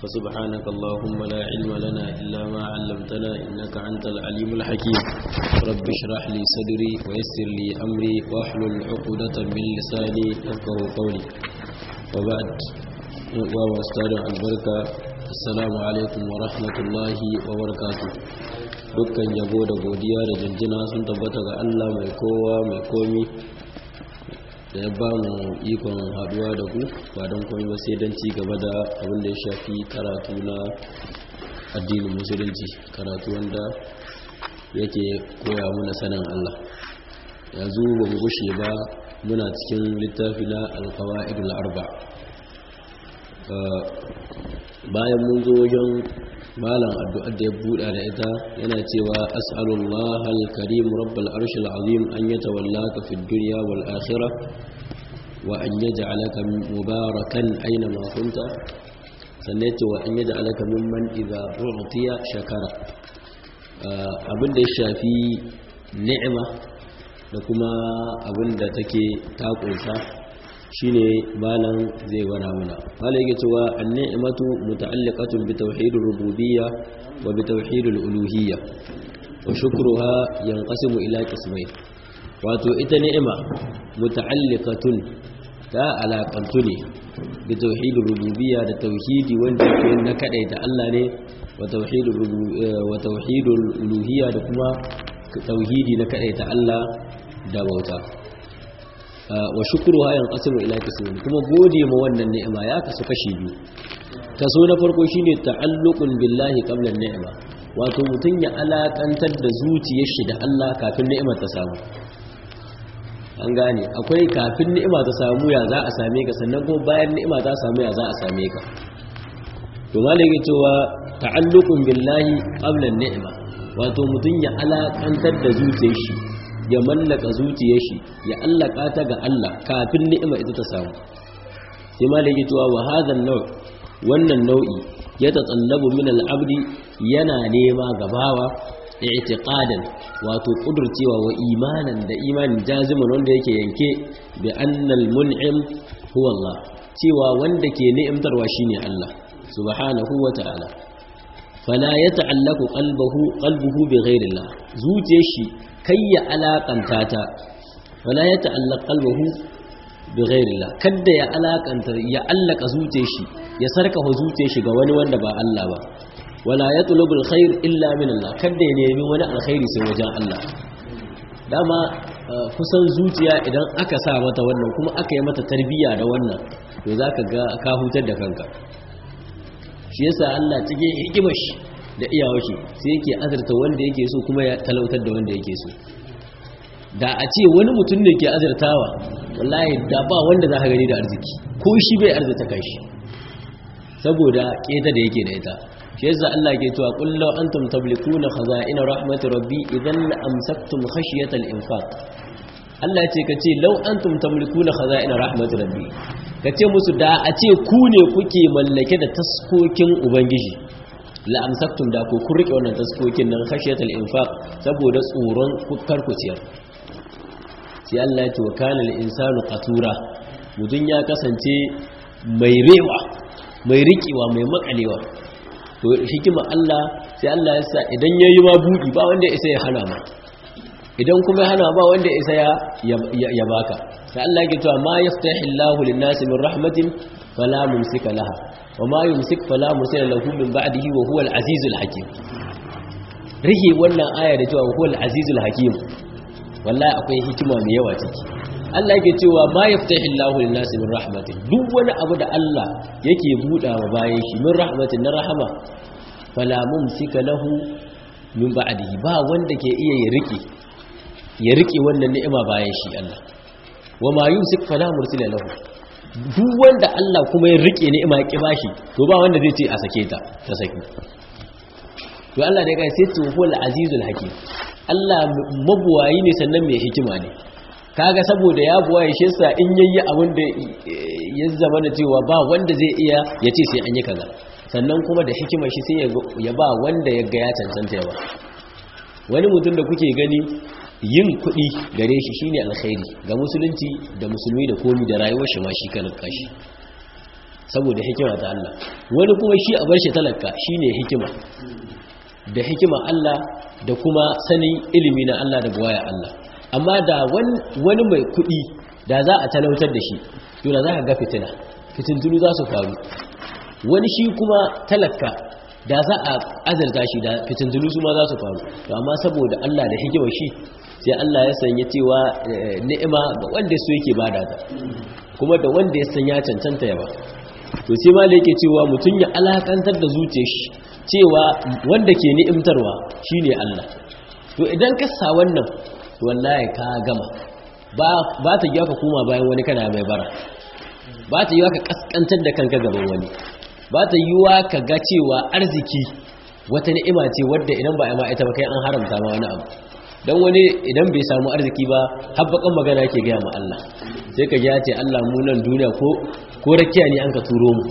فسبحانك اللهم لا علم لنا إلا ما علمتنا إنك أنت العليم الحكيم رب اشرح لي صدري ويسر لي أمري واحلل عقدة من لساني يفقه قولي وبعد وأستاذ البركة السلام عليكم ورحمة الله وبركاته dukkan yabo da godiya da jinjina sun tabbata ga Allah mai kowa mai komi da ya ba mu ikon haduwa da ku ba don komi ba sai don ci gaba da abin da ya shafi karatu na addinin musulunci karatu wanda yake koya mana sanin Allah yanzu ba mu gushe ba muna cikin littafi na alkawa'idul arba bayan mun zo wajen malam addu'ar da ya buɗa da ita yana cewa as'alullah al-karim rabbal arshil azim an yatawallaka fid dunya wal akhirah wa an yaj'alaka mubarakan aina ma kunta sannan yace wa an yaj'alaka mimman idza u'tiya shakara abin da ya shafi ni'ima da kuma abin da take ta kunsa shine malam zai gwada mana malam yake cewa an-ni'matu muta'alliqatun bi tauhidir rububiyya wa bi tauhidil uluhiyya wa shukruha yanqasimu ila qismayn wato ita ni'ima muta'alliqatun ta alaqantu ne bi tauhidir rububiyya da tauhidi wanda yake na kadaita Allah ne wa tauhidir wa tauhidul uluhiyya da kuma tauhidi na kadaita Allah da bauta wa shukuru hayan qasmu ila qismin kuma gode ma wannan ni'ima ya kasu kashi biyu kaso na farko shine ta'alluqun billahi qabla ni'ima wato mutun ya alakantar da zuciyar shi da Allah kafin ni'imar ta samu an gane akwai kafin ni'ima ta samu ya za a same ka sannan kuma bayan ni'ima ta samu ya za a same ka to malai yake cewa ta'alluqun billahi qabla ni'ima wato mutun ya alakantar da zuciyar shi ya mallaka zuciyar shi ya allaka ta ga Allah kafin ni'ima ita ta samu sai ma da yake cewa wa hadhan naw wannan nau'i ya tatsallabu min al-abdi yana nema gabawa i'tiqadan wato kudurcewa wa imanan da imanin jaziman wanda yake yanke bi annal mun'im huwa Allah cewa wanda ke ni'imtarwa shine Allah subhanahu wa ta'ala fala yata'allaqu qalbuhu qalbuhu bi ghayri Allah zuciyar shi kai ya alakanta ta wala ya ta'allaq qalbuhu bi ghairillah kadda ya alakanta ya allaka zuciyar shi ya sarkafa zuciyar shi ga wani wanda ba Allah ba wala yatlubul khair illa min Allah kadda ya nemi wani alkhairi sai wajen Allah dama kusan zuciya idan aka sa mata wannan kuma aka yi mata tarbiyya da wannan to zaka ga ka hutar da kanka shi yasa Allah cikin hikimar shi da iyawashi sai yake azurta wanda yake so kuma ya talautar da wanda yake so da a ce wani mutum ne ke azurtawa wallahi da ba wanda za ka gani da arziki ko shi bai arzita kai shi saboda keta da yake da ita shi yasa Allah ke cewa qul law antum tablikuna khaza'ina rahmatir rabbi idan la amsaktum khashyatal infaq Allah ya ce kace law antum tamlikuna khaza'ina rahmatir rabbi kace musu da a ce ku ne kuke mallake da taskokin ubangiji la'amsaktum da ku kun rike wannan taskokin nan khashiyatul infaq saboda tsoron karkuciyar sai Allah ya ce wa kana al-insanu qatura mudun ya kasance mai rewa mai rikewa mai makalewa to hikima Allah sai Allah ya sa idan yayi ma budi ba wanda ya isa ya hana ma idan kuma ya hana ba wanda ya isa ya baka sai Allah ya ce ma yaftahillahu lin-nasi min rahmatin fala mumsika laha وما يمسك فلا مرسل له من بعده وهو العزيز الحكيم rike wannan aya da cewa huwal azizul hakim wallahi akwai hikima mai yawa ciki Allah yake cewa ma yaftahi Allahu lin-nasi min rahmatin duk wani abu da Allah yake buɗa wa bayan shi min rahmatin na rahama fala mumsika lahu min ba'dihi ba wanda ke iya ya rike ya rike wannan ni'ima bayan shi Allah wa ma yumsik fala mursila lahu duk wanda Allah kuma ya rike ni'ima ya bashi to ba wanda zai ce a sake ta ta saki to Allah da kai sai tuhul azizul hakim Allah mabuwayi ne sannan mai hikima ne kaga saboda ya buwaye shi yasa in yayi abin da ya zama da cewa ba wanda zai iya ya ce sai an yi kaza sannan kuma da hikimar shi sai ya ba wanda ya ga ya cancanta yawa wani mutum da kuke gani yin kuɗi gare shi shine alkhairi ga musulunci da musulmi da komi da rayuwar shi ma shi kan kashi saboda hikima ta Allah wani kuma shi a bar shi talaka shine hikima da hikima Allah da kuma sanin ilimi na Allah da buwaya Allah amma da wani mai kuɗi da za a talautar da shi to da za ka ga fitina fitintunu za su faru wani shi kuma talaka da za a azarta shi da fitintunu su ma za su faru to amma saboda Allah da hikima shi sai Allah ya sanya cewa ni'ima ga wanda su yake bada ta kuma da wanda ya sanya cancanta ya ba to sai ma da yake cewa mutum ya alakantar da zuciyar shi cewa wanda ke ni'imtarwa shine Allah to idan ka sa wannan to wallahi ka gama ba ba ta yi ka koma bayan wani kana mai bara ba ta yi ka kaskantar da kanka gaban wani ba ta yi wa ka ga cewa arziki wata ni'ima ce wadda idan ba a ma ita ba kai an haramta ma wani abu don wani idan bai samu arziki ba habbakan magana ke gaya ma Allah sai ka ji ya ce Allah mu nan duniya ko ko rakiya ne an ka turo mu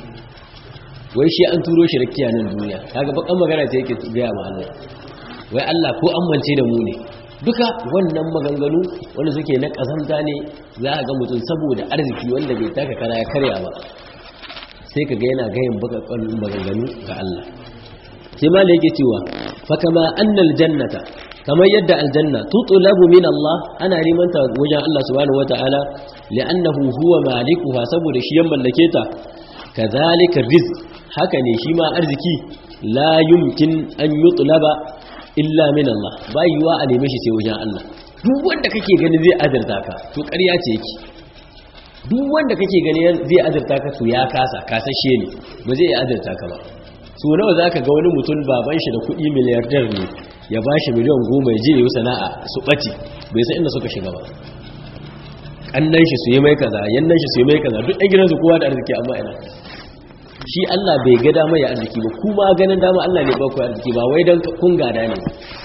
wai shi an turo shi rakiya nan duniya kaga bakan magana ce yake gaya ma Allah wai Allah ko an mance da mu ne duka wannan maganganu wanda suke na kazanta ne za a ga mutum saboda arziki wanda bai taka kara ya karya ba sai ka ga yana gayin bakakan maganganu ga Allah sai ma da yake cewa fa kama annal jannata kamar yadda aljanna tutulabu min Allah ana neman ta wajen Allah subhanahu wataala li'annahu huwa malikuha saboda shi ya mallake ta kadhalika rizq haka ne shi ma arziki la yumkin an yutlaba illa min Allah bai yiwa a neme shi sai wajen Allah duk wanda kake gani zai azurta ka to ƙarya ce yake duk wanda kake gani zai azurta ka to ya kasa kasashe ne ba zai iya azurta ka ba so nawa zaka ga wani mutum baban shi da kuɗi miliyardar ne ya ba shi miliyan goma ya je yi sana'a su ɓaci bai san inda suka shiga ba ƙannan shi su yi mai kaza yannan shi su yi mai kaza duk ɗan gidansu kowa da arziki amma ina shi Allah bai ga dama ya arziki ba kuma ganin dama Allah ne ba ku arziki ba wai don kun gada ne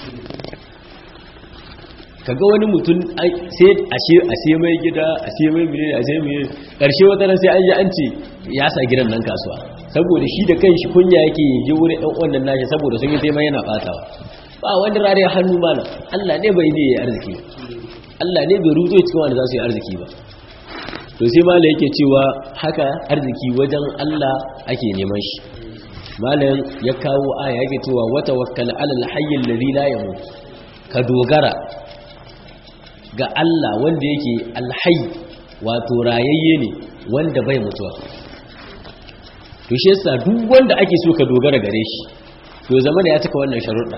kaga wani mutum sai a sai mai gida a sai mai miliyan a sai mai ƙarshe wata ran sai an yi an ce ya sa gidan nan kasuwa saboda shi da kanshi kunya yake je wurin ɗan wannan nashi saboda sun yi taimai yana ɓatawa ba wani rariya hannu mana Allah ne bai ne ya arziki Allah ne bai ruzo cikin wanda za su yi arziki ba to sai mala yake cewa haka arziki wajen Allah ake neman shi malam ya kawo aya yake cewa wata wakkal alal hayyin ladhi la yamut ka dogara ga Allah wanda yake alhayy wato rayayye ne wanda bai mutuwa to shi yasa duk wanda ake so ka dogara gare shi to zaman ya taka wannan sharuɗa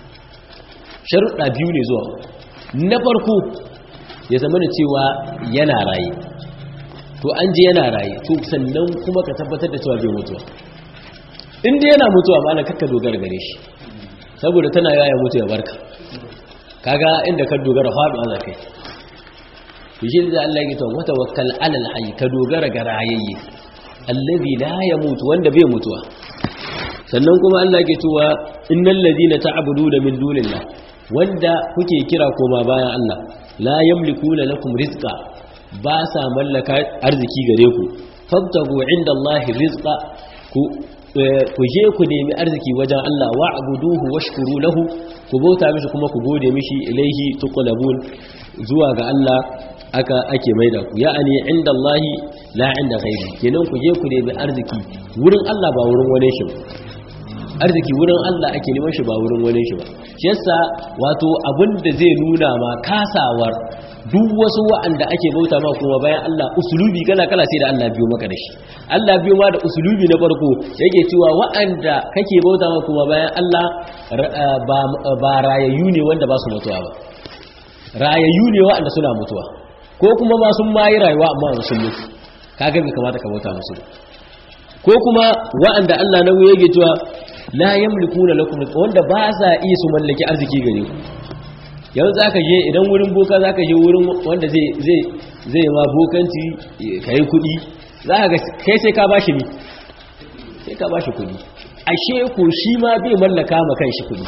sharuɗa biyu ne zuwa na farko ya zama da cewa yana raye to an je yana raye to sannan kuma ka tabbatar da cewa bai mutuwa inda yana mutuwa ma na kakka dogara gare shi saboda tana yaya mutu ya barka kaga inda ka dogara faɗuwa za kai to shi da Allah ya tawa wata wakkal alal hayy ka dogara ga rayayye allazi la yamutu wanda bai mutuwa sannan kuma Allah ke cewa innal ladina ta'buduna min dunillah wanda kuke kira koma bayan Allah la yamlikuna lakum rizqa ba sa mallaka arziki gare ku fabtagu indallahi rizqa ku ku je ku nemi arziki wajen Allah wa'buduhu washkuru lahu ku bauta mishi kuma ku gode mishi ilaihi tuqlabun zuwa ga Allah aka ake maida ku ya'ani indallahi la inda ghairi kenan ku je ku nemi arziki wurin Allah ba wurin wani shi ba arziki wurin Allah ake neman shi ba wurin wani shi ba shi yasa wato abin da zai nuna ma kasawar duk wasu wa'anda ake bauta ma kuma bayan Allah usulubi kala kala sai da Allah biyo maka da shi Allah biyo ma da usulubi na farko yake cewa wa'anda kake bauta ma kuma bayan Allah ba rayayyu ne wanda ba su mutuwa ba rayayyu ne wa'anda suna mutuwa ko kuma ma sun ma yi rayuwa amma sun mutu kaga bai kamata ka bauta musu ko kuma wa'anda Allah nan yake cewa la yamlikuna lakum wanda ba sa iya su mallaki arziki gare ku yau zaka je idan wurin boka zaka je wurin wanda zai zai zai ma bokanci kai kudi zaka ga kai sai ka bashi ni sai ka bashi kudi ashe ko shi ma bai mallaka ma kanshi kudi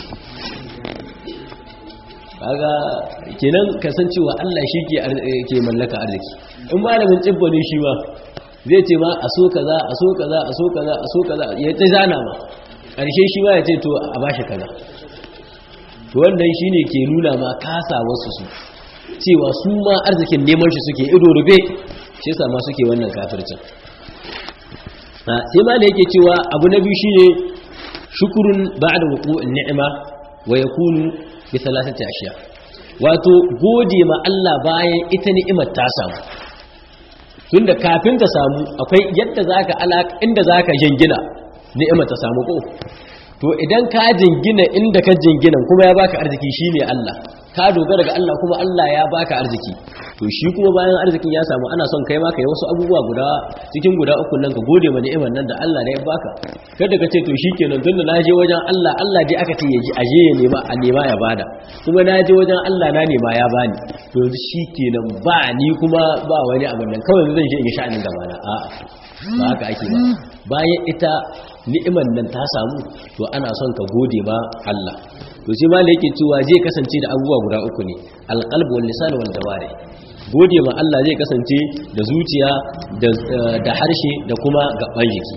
kaga kenan kasancewa Allah shi ke ke mallaka arziki in malamin tsibbo ne shi ma zai ce ma a so kaza a so kaza a so kaza a so kaza ya ta zana ma ƙarshe shi ma ya ce to a bashi kaza to wannan shine ke nuna ma kasa wasu su cewa su ma arzikin neman shi suke ido rube shi yasa ma suke wannan kafircin sai ma da yake cewa abu na biyu shine shukurun ba'da wuqu'in ni'ima wa yakunu bi thalathati ashiya wato gode ma Allah bayan ita ni'imar ta samu tunda kafin ta samu akwai yadda zaka alaka inda zaka jingina ni'imar ta samu ko to idan ka jingina inda ka jingina kuma ya baka arziki shine Allah ka dogara ga Allah kuma Allah ya baka arziki to shi kuma bayan arzikin ya samu ana son kai ma kai wasu abubuwa guda cikin guda uku nan ka gode ma ni'imar nan da Allah ne ya baka kada ka ce to shikenan tunda na je wajen Allah Allah dai aka ce yaji aje ya nema a nema ya bada kuma na je wajen Allah na nema ya bani to shikenan ba ni kuma ba wani abin nan kawai zan je in sha'anin gaba na a'a ba haka ake ba bayan ita ni'imar nan ta samu to ana son ka gode ma Allah to sai ma yake cewa zai kasance da abubuwa guda uku ne alqalb wal lisan wal jawari gode ma Allah zai kasance da zuciya da harshe da kuma gaban jiki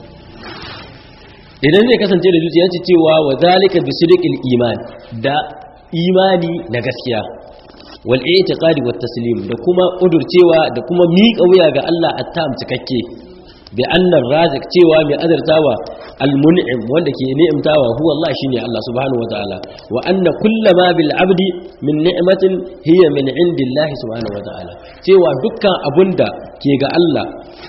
idan zai kasance da zuciya ce cewa wa zalika bi sidqil iman da imani na gaskiya wal i'tiqadi wat taslim da kuma kudurcewa da kuma miƙa wuya ga Allah attam cikakke bi annar razik cewa mai azartawa almun'im wanda ke ni'imtawa huwa Allah shine Allah subhanahu wataala wa anna kullama bil abdi min ni'matin hiya min indillahi subhanahu wataala cewa dukkan abunda ke ga Allah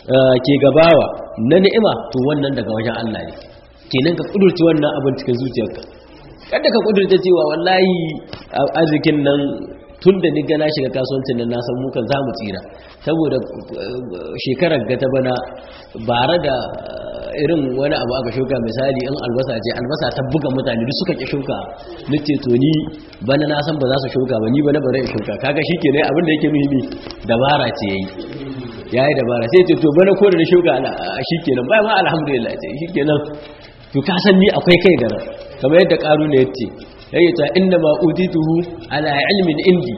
ke gabawa na ni'ima to wannan daga wajen Allah ne kenan ka kudurci wannan abin cikin zuciyarka kada ka kudurta cewa wallahi arzikin nan tun da ni gana shiga kasuwancin nan na san mukan za mu tsira saboda shekarar ga ta bana bare da irin wani abu aka shuka misali in albasa ce albasa ta buga mutane duk suka ki shuka ni ce to ni bana na san ba za su shuka ba ni bana bare in shuka kaga shikenan abin da yake muhimmi dabara ce yayi yayi dabara sai ce to bana ko da shuka shikenan bai ma alhamdulillah ce shikenan to ka san ni akwai kai gara kamar yadda karu ne yace yake ta inda ma utituhu ala ilmin indi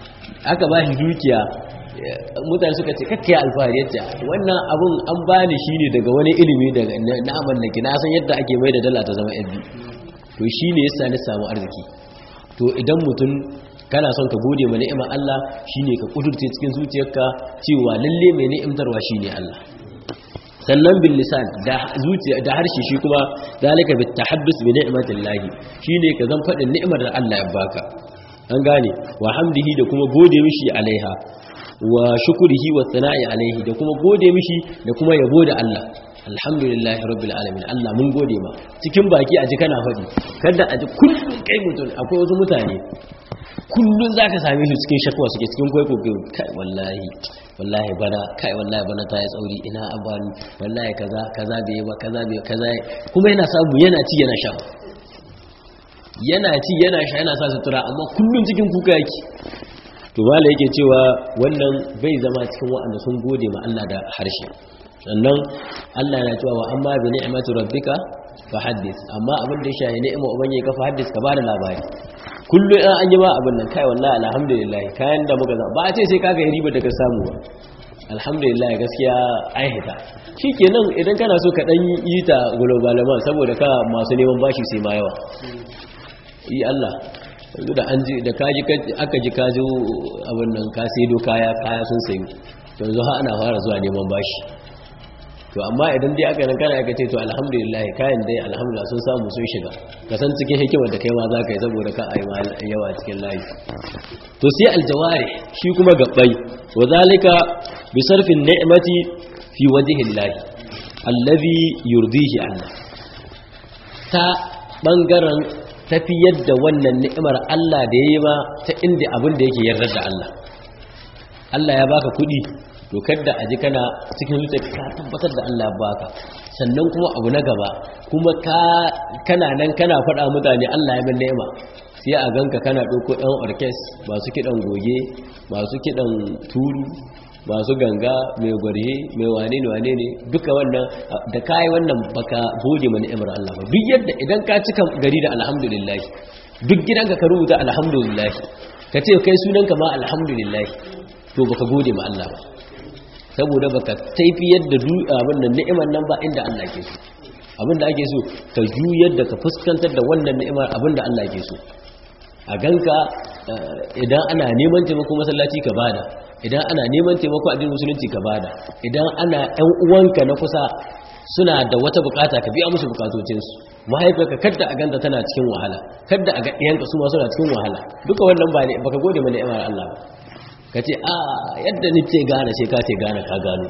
aka ba shi dukiya mutane suka ce kakkiya alfahari yace wannan abun an bani shine daga wani ilimi daga na mallaki na san yadda ake mai da dala ta zama yabi to shine yasa ni samu arziki to idan mutum kana son ka gode ma ni'imar Allah shine ka kudurce cikin zuciyarka cewa lalle mai ni'imtarwa shine Allah sannan bil lisan da zuciya da harshe shi kuma zalika bit tahaddus bi ni'matillahi shine ka zan fadin ni'imar da Allah ya baka an gane wa hamdihi da kuma gode mishi alaiha wa shukrihi wa sana'i alaihi da kuma gode mishi da kuma yabo da Allah alhamdulillahi rabbil alamin Allah mun gode ma cikin baki aji kana fadi kada aji kullun kai mutun akwai wasu mutane kullun zaka same shi cikin shakwa suke cikin kwaiko kai wallahi wallahi bana kai wallahi bana ta yi tsauri ina abani wallahi kaza kaza bai ba kaza bai kaza kuma yana samu yana ci yana sha yana ci yana sha yana sa sutura amma kullun cikin kuka yake to mala yake cewa wannan bai zama cikin wa'anda sun gode ma Allah da harshe sannan Allah yana cewa wa amma bi ni'mati rabbika fa haddith amma abin da ya shaye ni'ima ubangiji ka fa haddith ka bada labari kullum in an yi ma abin nan kai wallahi alhamdulillah kayan da muka zama ba a ce sai ka ga riba da ka samu ba alhamdulillah gaskiya an hita shikenan idan kana so ka dan yi ta globalaman saboda ka masu neman bashi sai ma yawa yi Allah yanzu da an ji da kaji aka ji kaji abin nan ka sai do kaya kaya sun sayu yanzu ha ana fara zuwa neman bashi to amma idan dai aka nan kana aka ce to alhamdulillah kayan dai alhamdulillah sun samu sun shiga ka san cikin hikimar da kai ma za ka yi saboda ka a yi yawa cikin layi to sai aljawari shi kuma gabbai wa zalika bi sarfin ni'mati fi wajhi llahi allazi yurdihi Allah ta bangaren tafiyar da wannan ni'imar Allah da yayi ba ta inda abin da yake yarda da Allah Allah ya baka kuɗi to kada aji kana cikin zuciya ka tabbatar da Allah baka sannan kuma abu na gaba kuma ka kana nan kana faɗa mutane Allah ya min ni'ima sai a ganka kana ɗauko ɗan orkes masu kiɗan goge masu kiɗan turu masu ganga mai gwarhe mai wane ne wane ne duka wannan da kai wannan baka gode ma ni'imar Allah ba duk yadda idan ka cika gari da alhamdulillah duk gidanka ka rubuta alhamdulillah ka ce kai sunanka ma alhamdulillah to baka gode ma Allah ba saboda baka taifi yadda abin nan ni'imar nan ba inda Allah ke so abin da ake so ka juyar da ka fuskantar da wannan ni'imar abin da Allah ke so a ganka idan ana neman taimako masallaci ka bada idan ana neman taimako addinin musulunci ka bada idan ana ɗan uwanka na kusa suna da wata bukata ka biya musu bukatocinsu mahaifiyarka kadda a ganta tana cikin wahala kadda a ga ɗiyanka su ma suna cikin wahala duka wannan ba ne baka gode mana ni'imar Allah ba ka ce a yadda ni ce gane sai ka ce gane ka gano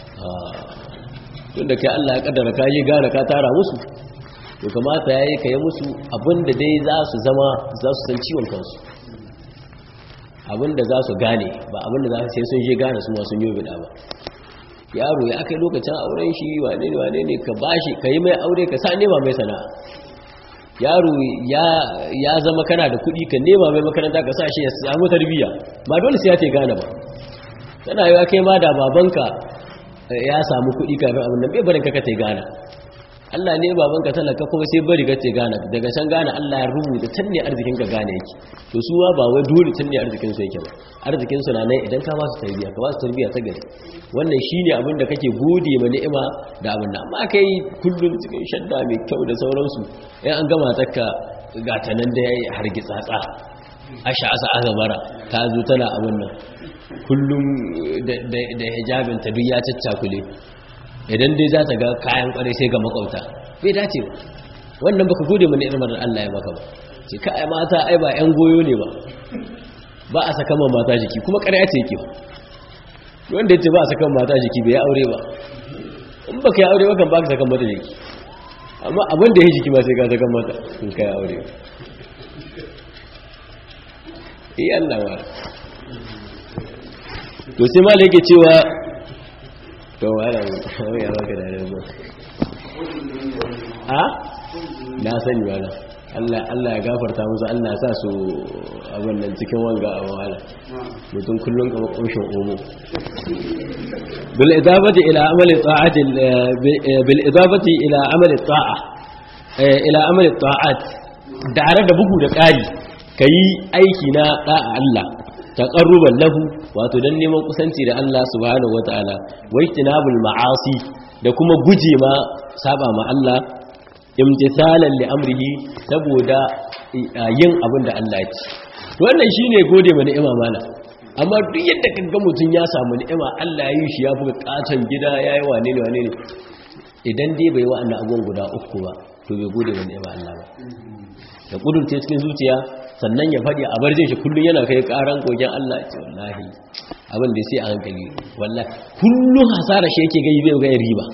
tunda kai Allah ya kaddara ka je gane ka tara musu to kamata yayi ka yi musu abinda dai za su zama za su san ciwon kansu abinda za su gane ba abinda za su sai sun je gane su ma sun yi bida ba yaro ya kai lokacin auren shi wane ne wane ne ka bashi ka yi mai aure ka sa nema mai sana'a yaro ya zama kana da kuɗi ka nema mai makaranta ka sa shi ya samu tarbiyya ba dole sai ya ce gane ba tana yi kai ma da babanka ya samu kuɗi kafin abin nan bai barin ka kace gane Allah ne babanka talaka kuma sai bari ka ce gane daga can gane Allah ya rubuta can ne arzikin ka gane yake to su ba wai dole can ne arzikin su yake ba arzikin su na nan idan ka ba su tarbiyya ka ba su tarbiyya ta gari wannan shine abin da kake gode ma ni'ima da abin nan amma kai kullun cikin shadda mai kyau da sauransu in an gama takka ga ta nan da yayi hargitsatsa asha asa azabara ta zo tana abin nan kullum da hijabin ta duk ya caccakule idan dai za ta ga kayan kwarai sai ga makauta bai dace ba wannan baka gode mana irin da Allah ya maka ba ce kai mata ai ba yan goyo ne ba ba a saka ma mata jiki kuma ƙarya ce yake ba wanda yace ba a saka mata jiki bai aure ba in baka yi aure ba kan baka saka mata jiki amma abin da ya jiki ma sai ka saka mata in kai aure eh Allah wa to sai malai yake cewa to wala wai ya baka da rabu a na sani wala Allah Allah ya gafarta musu Allah ya sa su abin nan cikin wanga a wala mutum kullun kamar kunshin omo bil idabati ila amali ta'ati bil idabati ila amali ta'a ila amali ta'at da da bugu da ƙari kayi aiki na da'a Allah taqarruban lahu wato dan neman kusanci da Allah subhanahu wataala wa ijtinabul ma'asi da kuma guje ma saba ma Allah imtithalan li amrihi saboda yin abin da Allah ya ce wannan shine gode ma ni'ima mana amma duk yadda kaga mutun ya samu ni'ima Allah ya yi shi ya buga katon gida yayi wane ne wane ne idan dai bai wa annabi abubuwan guda uku ba to bai gode ma ni'ima Allah ba da kudurce cikin zuciya sannan ya faɗi a barjin shi kullum yana kai ƙaran kogen Allah ce wallahi abin da sai a hankali wallahi kullum hasara shi yake gai bai ga riba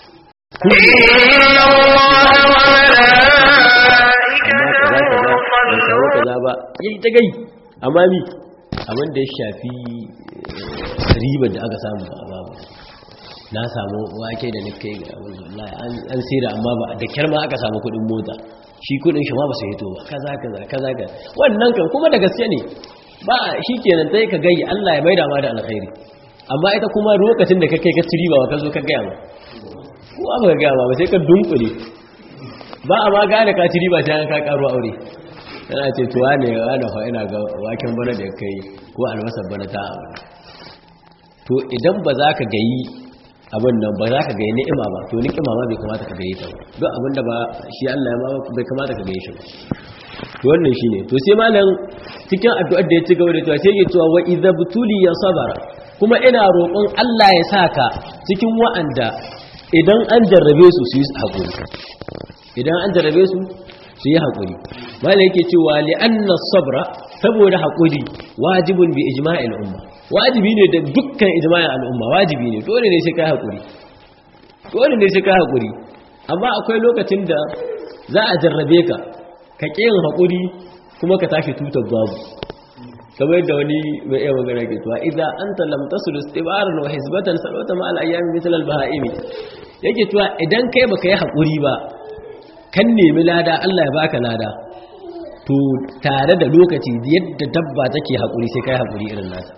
kaza ba yayi ta gai amma mi abin da ya shafi ribar da aka samu ba babu na samu wake da nake ga wallahi an sira amma ba da kyar ma aka samu kuɗin mota shi kudin shi ma ba su hito ba kaza kaza kaza ga wannan kan kuma da gaske ne ba shi kenan sai ka gayi Allah ya maida ma da alkhairi amma ita kuma lokacin da kake ka tiri ba ka zo ka gaya ma ko ba ka gaya ba sai ka dunkule ba a ma gane ka tiri ba sai ka karo aure yana ce tuwa ne wani fa ina ga waken bana da kai ko albasar bana ta abu to idan ba za ka gayi abin nan ba za ka gaye ni'ima ba to ni'ima ma bai kamata ka gaye ta ba duk abin da ba shi Allah ya ma bai kamata ka gaye shi ba to wannan shine to sai malam cikin addu'ar da ya ci gaba da cewa sai ya cewa wa idza butuli ya sabara kuma ina roƙon Allah ya saka cikin wa'anda idan an jarrabe su su yi hakuri idan an jarrabe su su yi hakuri malam yake cewa li anna sabra saboda hakuri wajibun bi ijma'il umma wajibi ne da dukkan ijma'in al'umma wajibi ne dole ne sai kai hakuri dole ne sai kai hakuri amma akwai lokacin da za a jarrabe ka ka yin hakuri kuma ka tashi tutar babu kamar yadda wani mai iya magana ke tuwa idan anta lam tasul istibaran wa hizbatan salwata ma al-ayyam mithl al-baha'imi yake tuwa idan kai baka yi hakuri ba kan nemi lada Allah ya baka lada to tare da lokaci yadda dabba take hakuri sai kai hakuri irin nata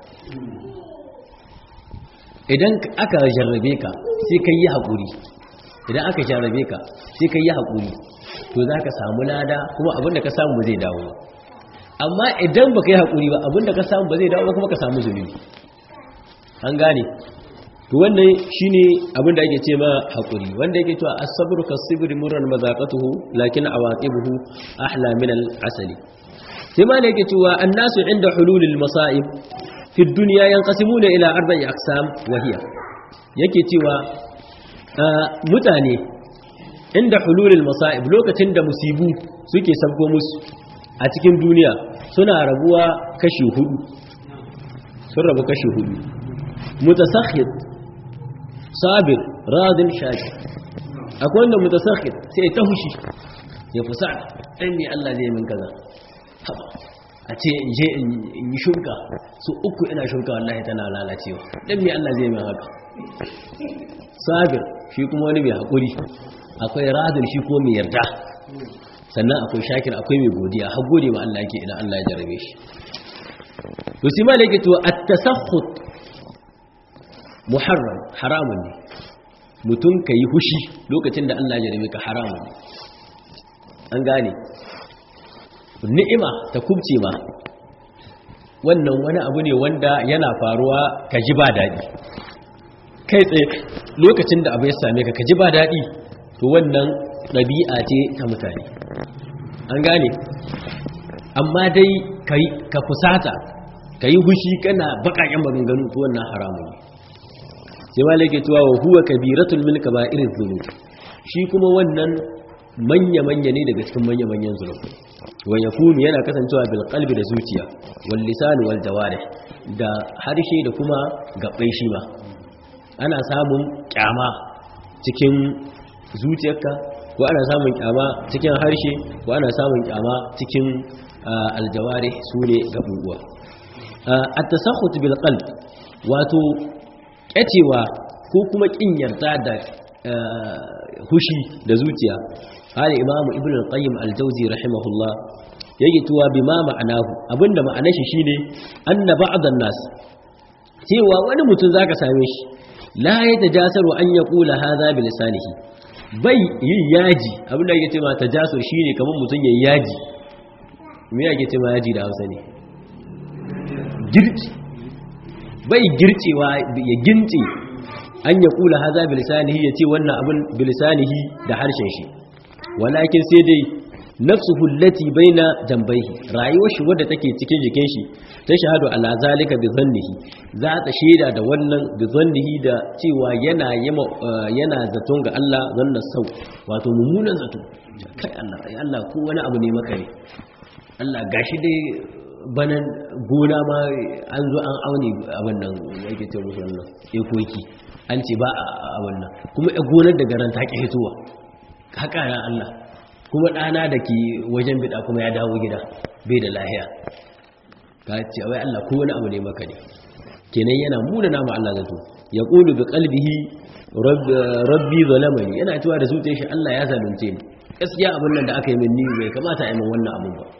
idan aka jarrabe ka sai ka yi haƙuri idan aka jarrabe ka sai ka yi haƙuri to za ka samu lada kuma abinda ka samu ba zai dawo amma idan ba ka yi haƙuri ba abinda ka samu ba zai dawo kuma ka samu zunubi an gane to wannan shine abinda ake ce ma haƙuri wanda yake cewa as-sabru kas-sibri murran mazaqatuhu lakin awaqibuhu ahla min al-asali sai ma ne yake cewa annasu inda hululil masa'ib fi duniya yanqasimuna ila arba'i aqsam wa hiya yake cewa mutane inda hululul masa'ib lokacin da musibu suke sabko musu a cikin duniya suna rabuwa kashi hudu sun rabu kashi hudu mutasakhid sabir radin shaki akwai wanda mutasakhid sai ta hushi ya fusa ɗan ne Allah zai min kaza haba a ce in je in yi shurka su uku ina shurka wallahi tana lalacewa ɗan ne Allah zai min haka sabir shi kuma wani mai haƙuri akwai radin shi ko mai yarda sannan akwai shakir akwai mai godiya har gode ma Allah yake idan Allah ya jarabe shi to sai malai yake to at-tasakhut muharram haramun ne mutum kai hushi lokacin da Allah ya jarabe ka haramun ne an gane ni'ima ta kubce ma wannan wani abu ne wanda yana faruwa ka ji ba daɗi kai tsaye lokacin da abu ya same ka ka ji ba daɗi to wannan ɗabi'a ce ta mutane an gane amma dai ka fusata ka yi hushi kana baƙaƙen maganganu to wannan haramun ne sai wale ke cewa wa huwa kabiratul min kaba'iriz dhunub shi kuma wannan manya-manya ne daga cikin manya-manyan zunubi wa yakunu yana kasancewa bil qalbi da zuciya wal lisan wal jawarih da harshe da kuma gabbai shi ma ana samun kyama cikin zuciyarka ko ana samun kyama cikin harshe ko ana samun kyama cikin aljawari su ne gabubuwa at-tasakhut bil qalb wato kyacewa ko kuma kin yarda da hushi da zuciya hali imamu ibn al-qayyim al-jawzi rahimahullah yake tuwa bima ma'anahu abinda ma'anar shi shine anna ba'dhan nas cewa wani mutum zaka same shi la yatajasaru an yaqula hadha bi lisanihi bai yin yaji abinda yake cewa tajasur shine kamar mutum yayin yaji me yake cewa yaji da Hausa ne girki bai gircewa ya gince an yaqula hadha bi lisanihi yace wannan abin bi lisanihi da harshen shi walakin sai dai nafsuhu allati baina jambaihi rayuwar shi wadda take cikin jikin shi ta shahadu ala zalika bi zannihi za ta shaida da wannan bi zannihi da cewa yana yama yana zaton ga Allah zanna sau wato mummunan zato kai Allah ai Allah ko wani abu ne maka ne Allah gashi dai banan gona ma an zo an aune abin nan yake ce musu wannan ekoki an ce ba a wannan kuma gonar da garan ta ki hitowa haka na Allah kuma ɗana da ke wajen bida kuma ya dawo gida bai da lahiya ka ce wai Allah ko wani abu ne maka ne kenan yana muna nama Allah zato ya ƙulu bi qalbihi rabbi zalamani yana cewa da zuciyar shi Allah ya zalunce ni gaskiya abin nan da aka yi min ni bai kamata a yi min wannan abun ba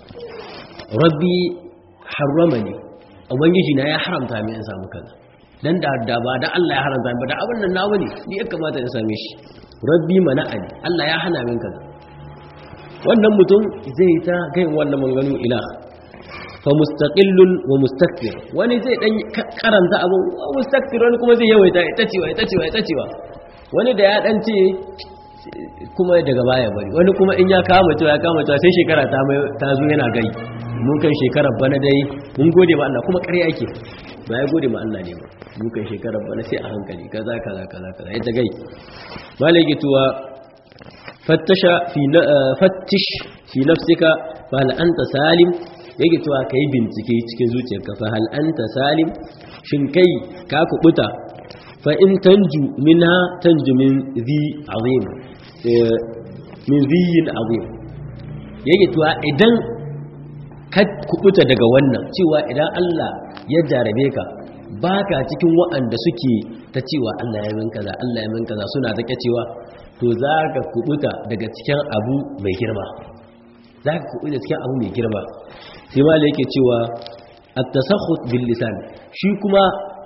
rabbi harramani ubangiji na ya haramta min in samu kaza dan da da ba da Allah ya haramta ba da abin nan nawa ne ni ya kamata in same shi rabbi mana'ani Allah ya hana min kaza wannan mutum zai ta kai wannan manganu ila fa mustaqillun wa mustakbir wani zai dan karanta abu wa mustakbir wani kuma zai yawaita ita cewa ita cewa ita cewa wani da ya dan ce kuma daga baya bari wani kuma in ya kama cewa ya kama cewa sai shekara ta mai ta zo yana gai mun kan shekarar bana dai mun gode ma Allah kuma ƙarya yake ba ya gode ma Allah ne ba mun kan shekarar bana sai a hankali kaza kaza kaza kaza ita gai malaki tuwa fattasha fi fattish fi nafsika fa hal anta salim yake tuwa kai bincike cikin zuciyarka fa hal anta salim shin kai ka kubuta fa in tanju minha tanju min zi azim min ziyin azim yake tuwa idan ka kubuta daga wannan cewa idan Allah ya jarabe ka baka cikin waɗanda suke ta cewa Allah ya min kaza Allah ya min kaza suna ta cewa to za ka kubuta daga cikin abu mai girma za ka kubuta cikin abu mai girma sai ma yake cewa at-tasakhut bil lisan shi kuma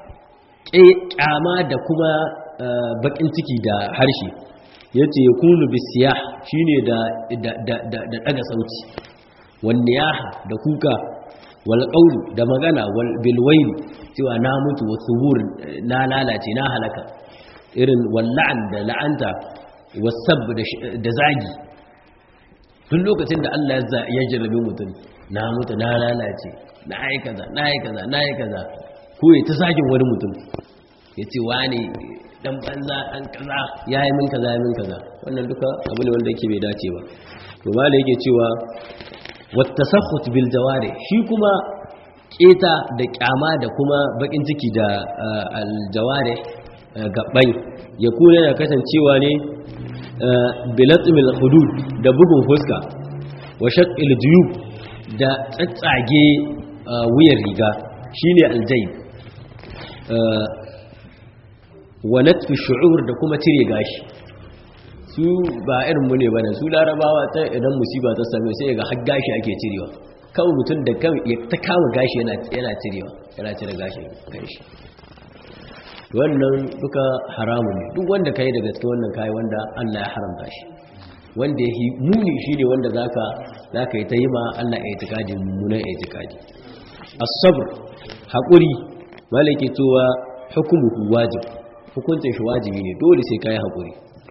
kyama da kuma bakin ciki da harshe yace yakunu bisiyah shine da da da da daga sauti wan niyaha da kuka wal qawli da magana wal bil wayl cewa na mutu wa subur na lalace na halaka irin wal la'an da la'anta wasab da zagi tun lokacin da Allah ya jarrabe mutum na mutu na lalace na yi kaza na yi kaza na yi kaza ko ya ta zagin wani mutum ya ce wani dan banza dan kaza ya yi min kaza ya min kaza wannan duka abu ne wanda yake bai dace ba to ma da yake cewa wattasakhut bil jawari shi kuma keta da kyama da kuma bakin ciki da al jawari gaban ya kuna da kasancewa ne bilatmil hudud da bugun fuska wa shaqqil juyub da tsatsage wuyar riga shine aljayb wa natfi shu'ur da kuma cire gashi su ba irin mu ne bane su larabawa ta idan musiba ta same sai ga har gashi ake cirewa kawai mutum da kan ya ta kama gashi yana yana cirewa yana cire gashi kanshi wannan duka haramun ne duk wanda kai daga cikin wannan kai wanda Allah ya haramta shi wanda ya muni shine wanda zaka zaka yi ta yi ma Allah ya itikadi mummunan itikadi as-sabr haƙuri malaki cewa hukumuhu wajib hukuncin shi wajibi ne dole sai kai haƙuri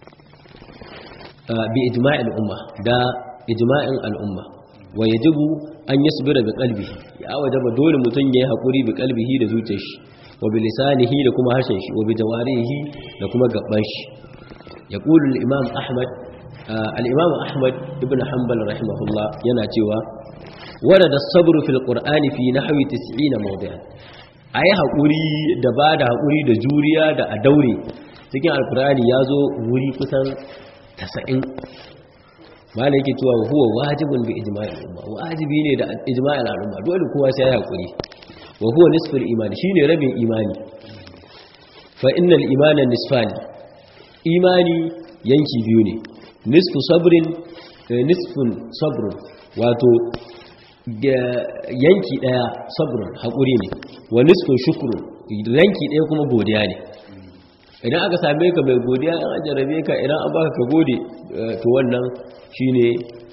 bi ijma'il umma da ijma'in al'umma wa yajibu an yasbira bi qalbihi ya wajaba dole mutun yayi haƙuri bi qalbihi da zuciyar shi wa bi lisanihi da kuma harshen shi wa bi jawarihi da kuma gaban shi yaqulu al-imam ahmad al-imam ahmad ibn hanbal rahimahullah yana cewa warada as-sabru fil qur'ani fi nahwi 90 mawdi'an ayi hakuri da bada hakuri da juriya da a daure cikin alqur'ani yazo wuri kusan 90 malai yake cewa huwa wajibun bi ijma'il umma wajibi ne da ijma'il umma dole kowa sai ya hakuri wa huwa nisful iman shine rabin imani fa innal imana nisfani imani yanki biyu ne nisfu sabrin nisfun sabrun wato yanki daya sabrun hakuri ne wa nisfun shukrun yanki daya kuma godiya ne idan aka same ka mai godiya an ajarabe ka idan an baka ka gode to wannan shine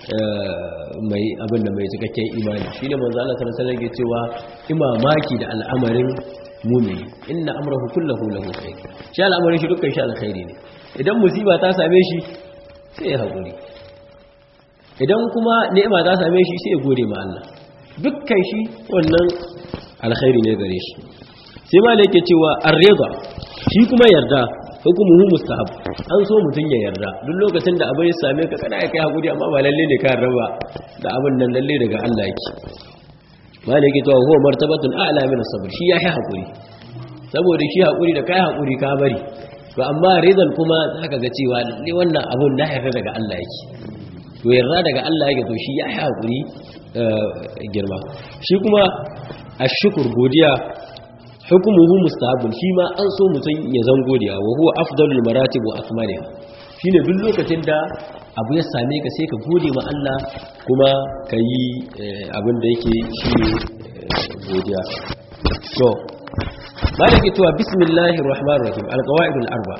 mai abin da mai cikakken imani shine manzo Allah sallallahu alaihi wasallam cewa imamaki da al'amarin mu'mini inna amrahu kulluhu lahu khair shi al'amarin shi dukkan shi alkhairi ne idan musiba ta same shi sai ya hakuri idan kuma ni'ima ta same shi sai ya gode ma Allah dukkan shi wannan alkhairi ne gare shi sai ma da yake cewa ar-ridha shi kuma yarda hukumuhu mustahab an so mutun ya yarda duk lokacin da abin ya same ka kana kai hakuri amma ba lalle ne ka yarda ba da abin nan lalle daga Allah yake malaki to huwa martabatun a'la min as-sabr shi yayi hakuri saboda shi hakuri da kai hakuri ka bari to amma ridan kuma zaka ga cewa lalle wannan abun da yarda daga Allah yake to yarda daga Allah yake to shi yayi hakuri girma shi kuma ashkur godiya hukumuhu mustahabun shi ma an so mutum ya zan godiya wa huwa afdalul maratib wa akmaliha shine duk lokacin da abu ya same ka sai ka gode ma Allah kuma ka yi abin da yake shine godiya to malaki tuwa bismillahir rahmanir rahim alqawaidul arba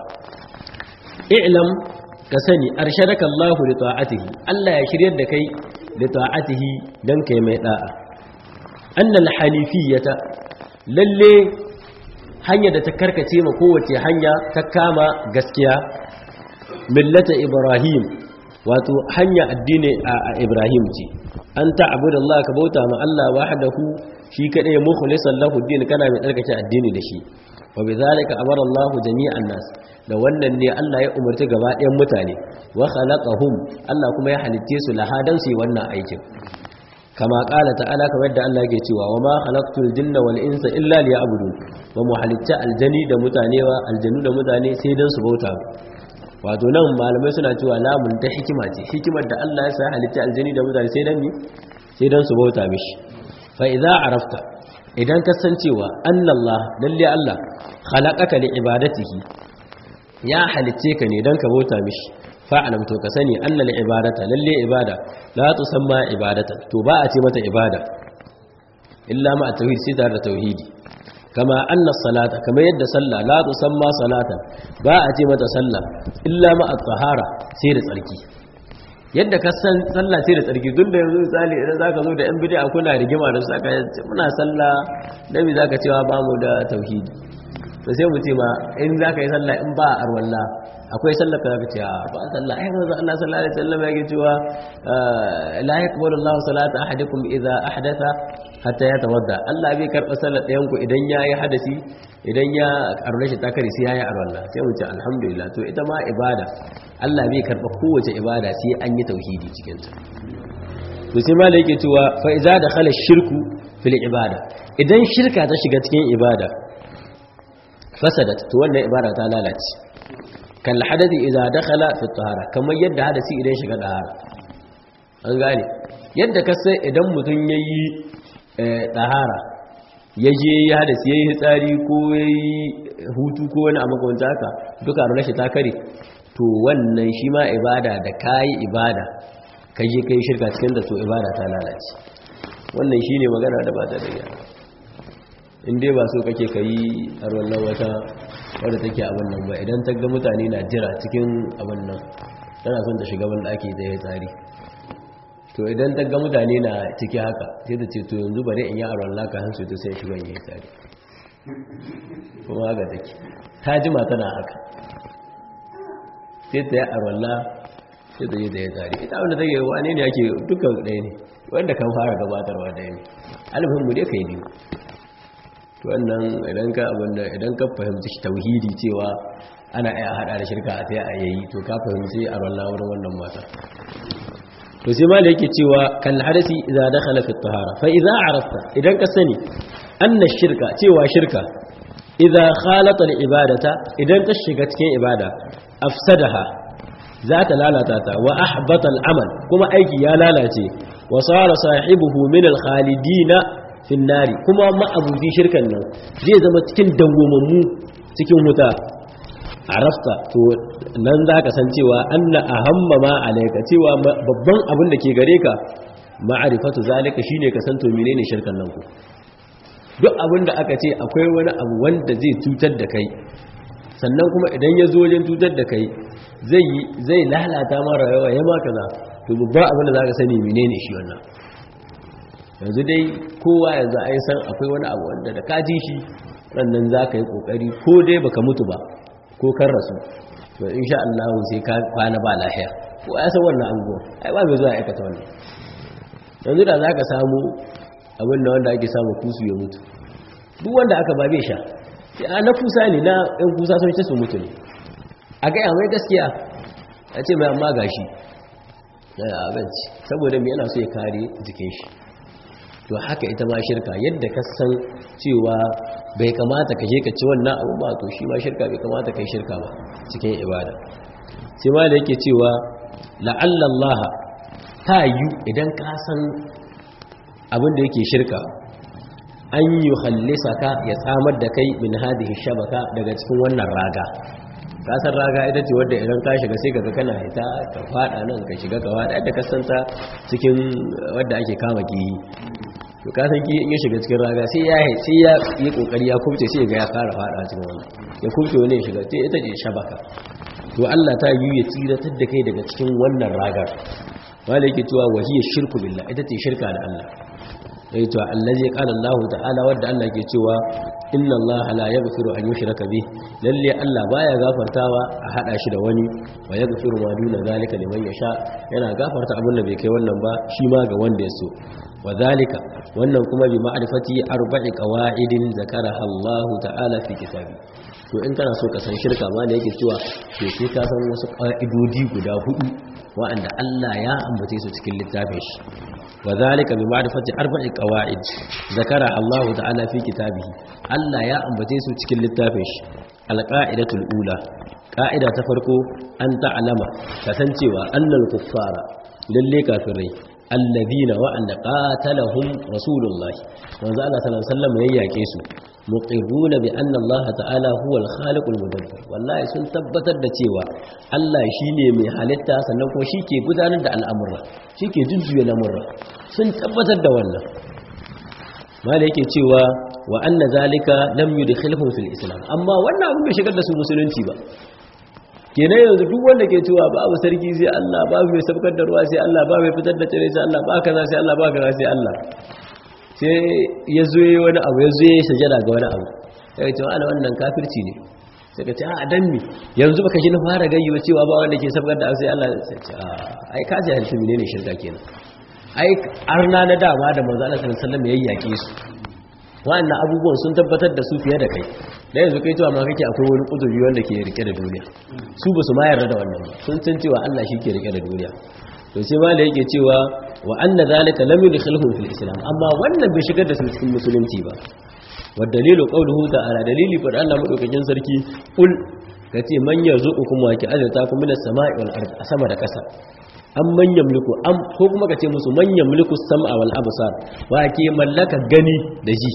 i'lam ka sani arshadaka Allah li ta'atihi Allah ya shiryar da kai li ta'atihi dan kai mai da'a annal hanifiyata lalle hanya da ta karkace ma kowace hanya ta kama gaskiya millata ibrahim wato hanya addini a ibrahim ce an ta'budu Allah ka bauta ma Allah wahdahu shi kadai mukhlishan lahu din kana mai tsarkake addini da shi wa bidhalika amara Allah jami'an nas da wannan ne Allah ya umarci gaba ɗayan mutane wa khalaqahum Allah kuma ya halitte su lahadan su wannan aikin kama kala ta'ala kamar da Allah yake cewa wa ma khalaqtul jinna wal insa illa liya'budun wa mu halitta aljani da mutane wa aljanu da mutane sai dan su bauta wato nan malamai suna cewa lamun ta hikima ce hikimar da Allah ya sa halitta aljani da mutane sai dan ni sai dan su bauta mishi fa idza arafta idan ka san cewa annallah lalle Allah khalaqaka li ibadatihi ya halitte ka ne dan ka bauta mishi fa'alam to ka sani annal ibadata lalle ibada la tusamma ibadatan to ba a ce mata ibada illa ma tauhid sai tare da tauhidi kama anna salata kama yadda sallah la tusamma salatan ba a ce mata sallah illa ma at-tahara sai da tsarki yadda ka san sallah sai da tsarki tun da yanzu misali idan zaka zo da yan bid'a kuna rigima da saka muna sallah nabi zaka cewa ba mu da tauhidi to sai mu ce ma in zaka yi sallah in ba arwalla akwai sallar ka zaka ce a ba sallah ai manzo Allah sallallahu alaihi wasallam yake cewa la yaqbalu Allahu salata ahadikum idza ahdatha hatta yatawadda Allah bai karba sallar ɗayan ku idan yayi hadasi idan ya arwala shi takari sai yayi arwala sai mu ce alhamdulillah to ita ma ibada Allah bai karba kowace ibada sai an yi tauhidi cikin ta to sai ma da yake cewa fa idza dakhala shirku fil ibada idan shirka ta shiga cikin ibada fasadat to wannan ibada ta lalace kan hadathi idza dakhala fi tahara kamar yadda hadasi idan shiga tahara an gane yadda ka sai idan mutum yayi tahara yaje ya hadasi yayi hitsari ko yayi hutu ko wani amma kawanta haka duka ruwan shi ta kare to wannan shi ma ibada da kai ibada kai kai shirka cikin da to ibada ta lalace wannan shine magana da ba ta da gyara in dai ba so kake ka yi a wannan wata wadda take abin nan ba idan ta ga mutane na jira cikin abin nan tana son ta shiga wanda ake da ya tsari to idan ta ga mutane na ciki haka sai ta ce to yanzu bari in yi a rawar laka hansu ta sai shiga ya tsari kuma haka take ta jima tana haka sai ta yi a rawar sai ta yi da ya tsari ita wanda take wane ne ake dukkan ɗaya ne wanda kan fara gabatarwa ɗaya ne alifin mu dai ka yi biyu wannan idan ka abinda idan ka fahimci tauhidi cewa ana iya hada da shirka a sai a yayi to ka fahimci a wallah wurin wannan mata to sai ma da yake cewa kal hadasi idza dakhala fi tahara fa idza arafta idan ka sani anna shirka cewa shirka idza khalata al ibadata idan ta shiga cikin ibada afsadaha za ta lalata ta wa ahbata al amal kuma aiki ya lalace wa sara sahibuhu min al khalidina finnari kuma ma'abuzi shirkan nan zai zama cikin dawwamammu cikin wuta arafta to nan za ka san cewa anna ahamma ma alaika cewa babban abin da ke gare ka ma'arifatu zalika shine ka san to menene shirkan nan ku duk abin da aka ce akwai wani abu wanda zai cutar da kai sannan kuma idan ya zo wajen cutar da kai zai zai lalata ma rayuwa ya ma kaza to babban abin da za ka sani menene shi wannan yanzu dai kowa yanzu a yi san akwai wani abu wanda da ka ji shi rannan za ka yi ƙoƙari ko dai baka mutu ba ko kan rasu to in sha Allah sai ka kwana ba lahiya ko ya san wannan abubuwan ai ba mai zuwa aikata wannan yanzu da za ka samu abin da wanda ake samu kusu ya mutu duk wanda aka ba bai sha sai na kusa ne na ɗan kusa sun ce su mutu ne a gaya mai gaskiya a ce mai amma gashi yana abinci saboda mai yana so ya kare jikin shi to haka ita ma shirka yadda ka san cewa bai kamata ka je ka ci wannan abu ba to shi ma shirka bai kamata ka yi shirka ba cikin ibada sai ma da yake cewa la'allallah ta yi idan ka san abin da yake shirka an yi hallisa ka ya tsamar da kai min hadihi shabaka daga cikin wannan raga kasar raga ita ce wadda idan ka shiga sai kaga kana hita ka fada nan ka shiga ka fada yadda ka santa cikin wadda ake kama kiyi to ka san kiyi in ya shiga cikin raga sai ya sai ya yi kokari ya kubce sai ga ya fara fada cikin wannan ya kubce wani ya shiga sai ita ce shabaka to Allah ta yi ya tsiratar da kai daga cikin wannan ragar wanda yake cewa wahiyar shirku billah ita ce shirka da Allah yayi to allazi qala Allah ta'ala wanda Allah ke cewa inna Allah la yaghfiru an yushraka bih lalle Allah baya gafartawa a hada shi da wani wa yaghfiru ma duna zalika liman yasha yana gafarta abin da bai kai wannan ba shi ma ga wanda ya so wa zalika wannan kuma bi ma'rifati arba'i qawaidin zakaraha Allah ta'ala fi kitabi to in kana so ka san shirka ma da yake cewa to sai ka san wasu ƙa'idodi guda hudu wa'anda Allah ya ambace su cikin littafin shi wa zalika bi ma'rifati arba'i qawaid zakara Allah ta'ala fi kitabihi Allah ya ambace su cikin littafin shi alqa'idatul ula qa'ida ta farko an ta'lama kasancewa annal kuffara lalle kafirai alladhina wa'anda qatalahum rasulullahi manzo Allah sallallahu alaihi wasallam yayyake su muqirruna bi anna Allah ta'ala huwa al-khaliqul mudabbir wallahi sun tabbatar da cewa Allah shine mai halitta sannan kuma shike gudanar da al'amura shike jujjuya lamurra sun tabbatar da wannan mala yake cewa wa anna zalika lam yudkhilhum fil islam amma wannan abin bai shigar da su musulunci ba kenan yanzu duk wanda ke cewa babu sarki sai Allah babu mai sabkar da ruwa sai Allah babu mai fitar da tsire sai Allah ba kaza sai Allah ba kaza sai Allah sai ya zo yi wani abu ya zo ya sajada ga wani abu ya ce wa'ala wannan kafirci ne sai ka ce a dan mi yanzu baka ji na fara gayyawa cewa ba wanda ke sabgar da sai Allah sai ce a ai ka ji halin menene shirka kenan ai arna na dama da manzo Allah sallallahu alaihi wasallam ya yake su wa'annan abubuwan sun tabbatar da su fiye da kai da yanzu kai cewa ma kake akwai wani kuduri wanda ke rike da duniya su ba su ma yarda da wannan ba sun san cewa Allah shi ke rike da duniya to sai ma da yake cewa wa anna zalika lam yudkhilhum fil islam amma wannan bai shigar da su cikin musulunci ba wa dalilu qawluhu ta'ala dalili fa Allah madaukakin sarki kul kace man yarzuqukum wa ki azata kum minas sama'i wal ardi a sama da ƙasa an manyan mulku am ko kuma kace musu manyan mulku sam'a wal absar wa ke mallaka gani da ji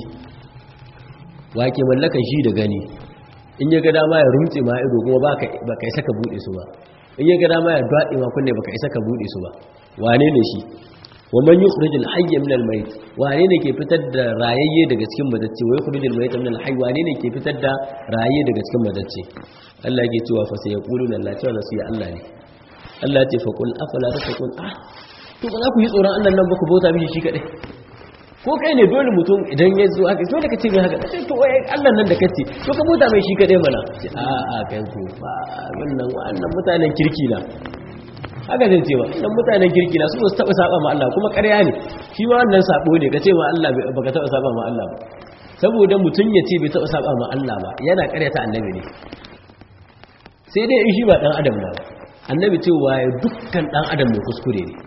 wa ke mallaka ji da gani in ya ga dama ya rumtse ma ido kuma baka baka isa ka bude su ba in ya ga dama ya dade ma kunne baka isa ka bude su ba wane ne shi wa man yukhrijul hayya min al-mayt wane ne ke fitar da rayayye daga cikin madacce wa yukhrijul mayta min al-hayy wane ne ke fitar da rayayye daga cikin madacce Allah yake cewa fa sai yaquluna la cewa su ya Allah ne Allah ya ce fa qul afala tattaqun ah to ba za ku yi tsoron Allah nan ba ku bauta mishi shi kadai ko kai ne dole mutum idan ya zo haka dole ka ce mai haka sai to wai Allah nan da kace to ka bauta mai shi kadai mana a a kai ku ba wannan wannan mutanen kirki na haka zai ce ba dan mutanen kirki na su ba su taba saba ma Allah kuma ƙarya ne shi ma wannan sabo ne kace ma Allah baka taba saba ma Allah ba saboda mutun ya ce bai taba saba ma Allah ba yana ƙaryata annabi ne sai dai in shi ba dan adam na ba annabi cewa ya dukkan dan adam mai kuskure ne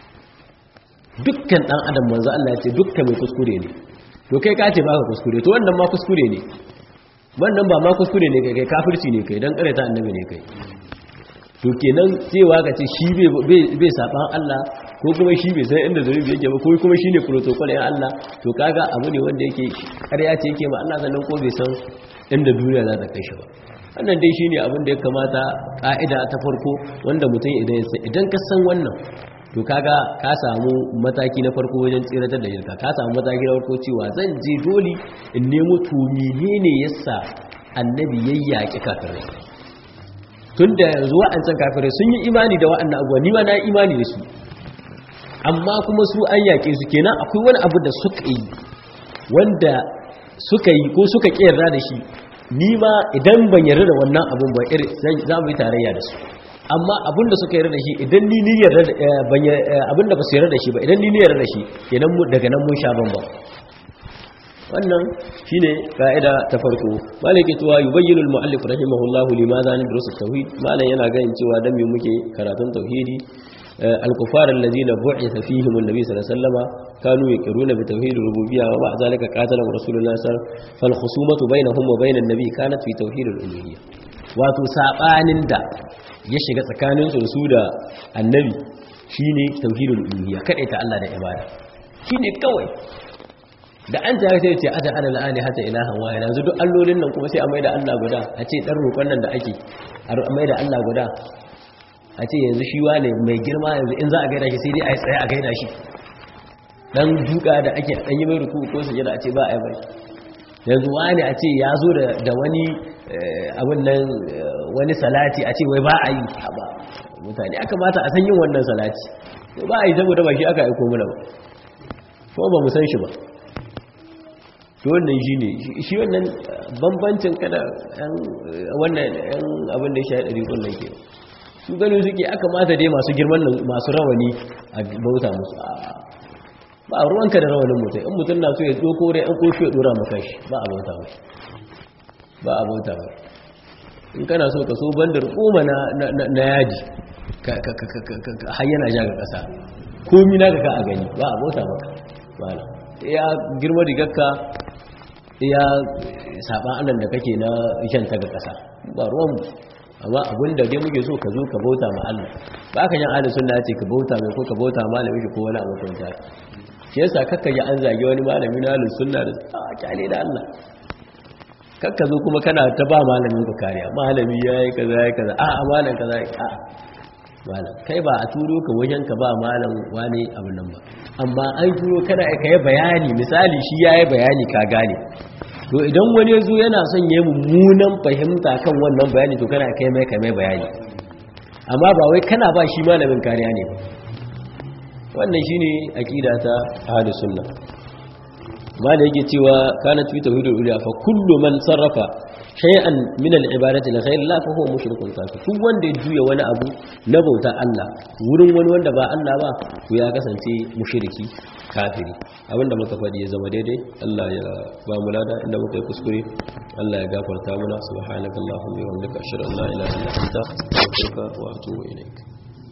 dukkan dan adam manzo Allah ya ce dukkan mai kuskure ne to kai ka ce baka kuskure to wannan ma kuskure ne wannan ba ma kuskure ne kai kai kafirci ne kai dan ƙaryata annabi ne kai to kenan cewa ka ce shi bai saban Allah ko kuma shi bai san inda zunubi yake ba ko kuma shi ne protocol ya Allah to kaga abu ne wanda yake ƙarya ce yake ma Allah sannan ko bai san inda duniya za ta kai shi ba wannan dai shine abin da ya kamata ka'ida ta farko wanda mutum idan ya san idan ka san wannan to kaga ka samu mataki na farko wajen tsiratar da shirka ka samu mataki na farko cewa zan je dole in nemo to menene yasa annabi yayyaki kafirai tun da yanzu wa'ancan kafirai sun yi imani da wa'annan abuwa ni ma na yi imani da su amma kuma su an yaƙe su kenan akwai wani abu da suka yi wanda suka yi ko suka ƙera da shi ni ma idan ban yarda da wannan abun ba iri za mu yi tarayya da su amma abin da suka yarda da shi idan ni ni yarda abin da ba su yarda da shi ba idan ni ni yarda da shi kenan daga nan mun sha bambam wannan shine ka'ida ta farko malaki tuwa yubayyinu al-mu'allif rahimahullahu limadha nadrusu tauhid malan yana ganin cewa dan me muke karatun tauhidi al-kufar alladhina bu'itha fihim an-nabi sallallahu alaihi wasallam kanu yaqiruna bi tauhid ar-rububiyyah wa ma'a zalika qatala rasulullah sallallahu alaihi wasallam fal khusumatu bainahum wa bain an-nabi kanat fi tauhid al-uluhiyyah wato sabanin da ya shiga tsakanin su da annabi shine tauhidul uluhiyyah kada ta Allah da ibada shine kawai da an ta sai ce aja ana la'ani hata ilahan wahida yanzu duk allolin nan kuma sai a maida Allah guda a ce dan roƙon nan da ake a maida Allah guda a ce yanzu shi wane mai girma yanzu in za a gaida shi sai dai a yi tsaye a gaida shi dan duka da ake dan yi mai ruku ko sujada a ce ba a yi bai yanzu wane a ce ya zo da wani abin nan wani salati a ce wai ba a yi ba mutane aka mata a san yin wannan salati ba a yi saboda ba shi aka aiko mana ba kuma ba mu san shi ba to wannan shi ne shi wannan bambancin kada wannan yan abin da ya shaɗa rikon nan ke su gani suke aka mata dai masu girman nan masu rawani a bauta musu ba a ruwanka da rawanin mutum in mutum na so ya ɗoko rai an kofi ya ɗora maka shi ba a bauta mai ba a bauta mai in kana so ka so bandar koma na yaji har yana ja ga ƙasa komi na ka a gani ba a bauta maka ya girma rigarka ya saban annan da kake na ta ga ƙasa ba ruwan amma abin da dai muke so ka zo ka bauta ma Allah ba ka jan ahlus sunna ce ka bauta mai ko ka bauta malami shi ko wani abu kan ta shi yasa kakka ji an zage wani malami na ahlus sunna da a kyale da Allah kakka zo kuma kana ta ba malamin ka kariya malami yayi kaza yayi kaza a a malam kaza a malam kai ba a turo ka wajen ka ba malam wani abin nan ba amma an turo kana ka yi bayani misali shi ya yi bayani ka gane to idan wani zo yana son ya yi mummunan fahimta kan wannan bayani to kana kai mai kai bayani amma ba wai kana ba shi malamin kariya ne wannan shine aqida ta ahlus sunna malai yake cewa kana fi tauhidul uluhiyya fa kullu man sarrafa shay'an min al-ibadati li ghayri Allah fa huwa mushrikun kafir duk wanda ya juya wani abu na bauta Allah wurin wani wanda ba Allah ba to ya kasance mushriki kafiri abinda muka faɗi ya zama daidai Allah ya ba mu lada inda muka yi kuskure Allah ya gafarta mana subhanakallahumma wa bihamdika ashhadu an la ilaha illa anta astaghfiruka wa atubu ilaik